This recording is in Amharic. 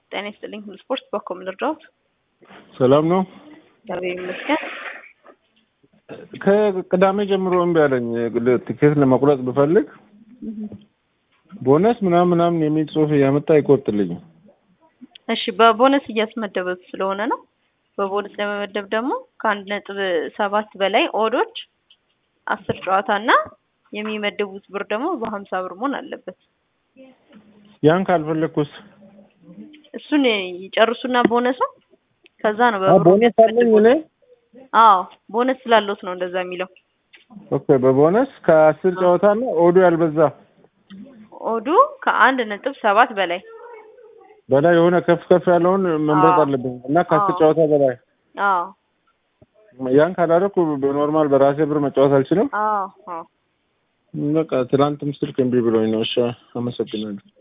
ጤና ይስጥልኝ። ሁሉ ስፖርት በኮም ልርዳዎት? ሰላም ነው። እግዚአብሔር ይመስገን። ከቅዳሜ ጀምሮ እምቢ አለኝ። ትኬት ለመቁረጥ ብፈልግ ቦነስ ምናምን ምናምን የሚል ጽሑፍ እያመጣ አይቆርጥልኝም። እሺ በቦነስ እያስመደበት ስለሆነ ነው። በቦነስ ለመመደብ ደግሞ ከአንድ ነጥብ ሰባት በላይ ኦዶች አስር ጨዋታ እና የሚመደቡት ብር ደግሞ በሀምሳ ብር መሆን አለበት። ያን ካልፈለግኩስ እሱን ይጨርሱና ቦነሱ ከዛ ነው አ በብሩ ቦነስ አለኝ እኔ አዎ ቦነስ ስላለዎት ነው እንደዛ የሚለው። ኦኬ በቦነስ ከአስር ጨዋታ እና ኦዱ ያልበዛ ኦዱ ከአንድ ነጥብ ሰባት በላይ በላይ የሆነ ከፍ ከፍ ያለውን መምረጥ አዎ። አለብኝ እና ከአስር አዎ። ጨዋታ በላይ አዎ ያን ካላደረኩ በኖርማል በራሴ ብር መጫወት አልችልም። አዎ አዎ በቃ ትናንትም ስልክ እምቢ ብሎኝ ነው። እሺ አመሰግናለሁ።